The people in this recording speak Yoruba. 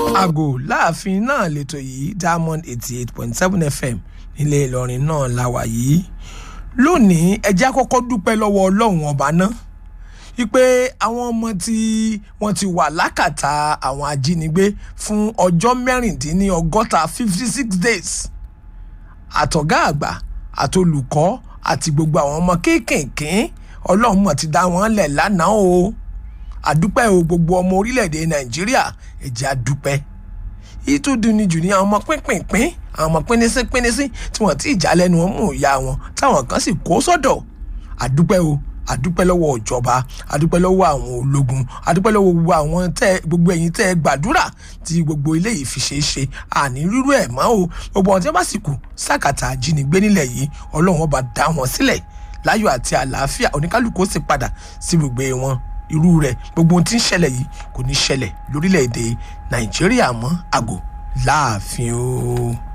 àgò láàfin náà lẹ́tọ̀ yìí diamond eighty eight point seven fm nílé ìlọrin náà la wà yìí lónìí ẹjẹ́ àkọ́kọ́ dúpẹ́ lọ́wọ́ ọlọ́run ọba náà wípé àwọn ọmọ tí wọ́n ti wà lákàtà àwọn ajínigbé fún ọjọ́ mẹ́rìndínlọ́gọ́ta fifty six days àtọ̀gá àgbà àtolùkọ́ àti gbogbo àwọn ọmọ kéékèèké ọlọ́run mọ̀ ti dá wọn lẹ̀ lánàá o àdúpẹ́ o gbogbo ọmọ orílẹ̀-èdè nàìjíríà ẹ̀jẹ̀ àdúpẹ́ ìtú dunni jù ní àwọn ọmọ pínpínpín àwọn ọmọ pínísín pínísín tí wọ́n ti ìjà lẹ́nu wọn mú ìyá wọn táwọn kan sì kó sọ́dọ̀ àdúpẹ́ o àdúpẹ́ lọ́wọ́ ìjọba àdúpẹ́ lọ́wọ́ àwọn ológun àdúpẹ́ lọ́wọ́ gbogbo àwọn tẹ́ gbogbo ẹ̀yin tẹ́ gbàdúrà tí gbogbo eléyìí fi ṣeé ṣe àní rírú ẹ̀ mọ́ o gbogbo ọ̀n tí wọ́n bá sì kù sákàtà ajínigbé nílẹ̀ yìí ọlọ́run ọba dá wọn sílẹ̀ láyọ̀ àti àlàáfíà oníkálukú ó sì padà sí gbogbo wọn irú rẹ̀ gbogbo ohun tí ń ṣẹlẹ̀ yìí kò ní ṣẹlẹ̀ lórílẹ̀‐èdè nàìjíríà mọ́ àgò láàfin o.